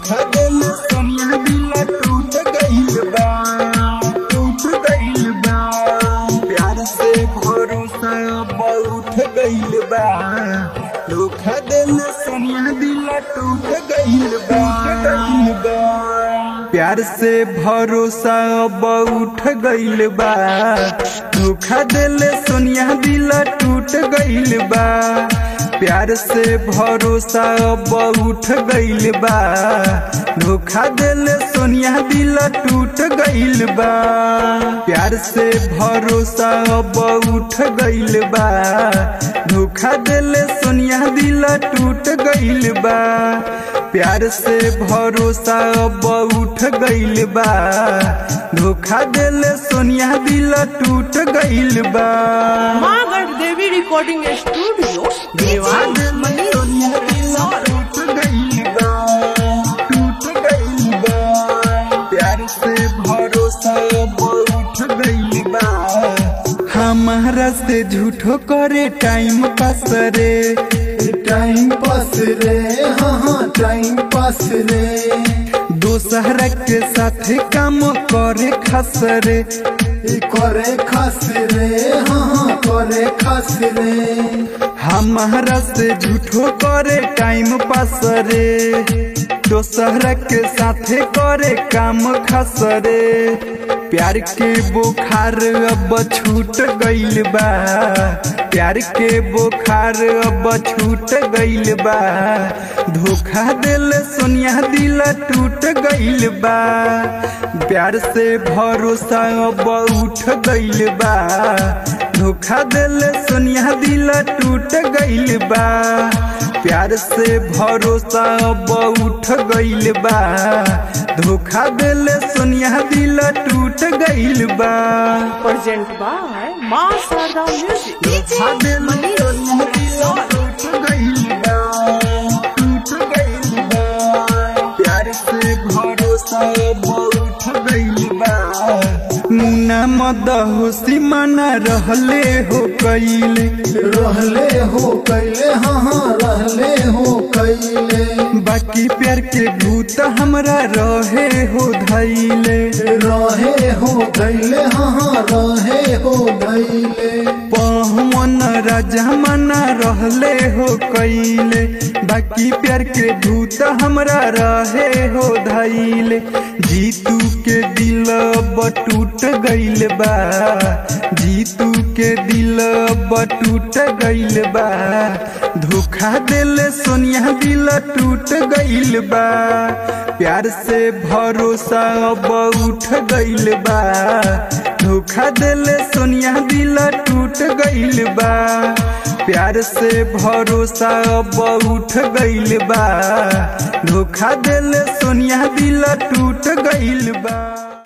धोखा दिल सोनिया दिल टूट गइल बा टूट गइल बा प्यार से भरोसा अब उठ गइल बा धोखा दिल सोनिया दिल टूट गइल बा गइल बा प्यार से भरोसा अब उठ गइल बा धोखा दिल सोनिया दिल टूट गइल बा प्यार से भरोसा अब उठ गइल बा धोखा दिल सोनिया दिल टूट गइल बा प्यार से भरोसा अब उठ गइल बा धोखा दिल सोनिया दिल टूट गइल बा प्यार से भरोसा अब उठ गइल बा धोखा दिल सोनिया दिल टूट गइल बा माँ गढ़ देवी रिकॉर्डिंग स्टूडियो दीवार दिल सोनिया दिल टूट गइल बा टूट गइल बा प्यार से भरोसा अब उठ गइल बा हमारा से झूठो करे टाइम पास रे टाइम पास रे हाँ हाँ टाइम पास रे दोसरा के साथ काम करे खास रे ई करे खास रे हाँ हाँ करे खास रे हमारा से झूठो करे टाइम पास रे दोसरा के साथे करे काम खास रे प्यार के बुखार अब छूट गइल बा प्यार के बुखार अब छूट गइल बा धोखा दिल सोनिया दिल टूट गइल बा प्यार से भरोसा अब उठ गइल बा धोखा दिल सोनिया दिल टूट गइल बा प्यार से भरोसा अब उठ गइल बा धोखा दिल सोनिया दिल टूट गइल बा प्रेजेंट बाय माँ शारदा म्यूजिक धोखा दिल सोनिया दिल टूट गइल बा टूट गइल बा प्यार से भरोसा अब उठ गइल बा मुन्ना मद होशी मना रहले हो कइले रहले हो कैले हाँ हाँ रहले हो कैले बाकी प्यार के भूत हमरा रहे हो धैले रहे हो गैले हाँ हाँ रहे हो गैले पवन राजा मना रहले हो कैले बाकी प्यार के भूत हमरा रहे हो धैले जीतू के दिल अब टूट गइल बा जीतू के दिल अब टूट गइल बा धोखा दिल सोनिया दिल टूट गइल बा प्यार से भरोसा अब उठ गइल बा धोखा दिल सोनिया दिल टूट गइल बा प्यार से भरोसा अब उठ गइल बा धोखा दिल सोनिया दिल टूट गइल बा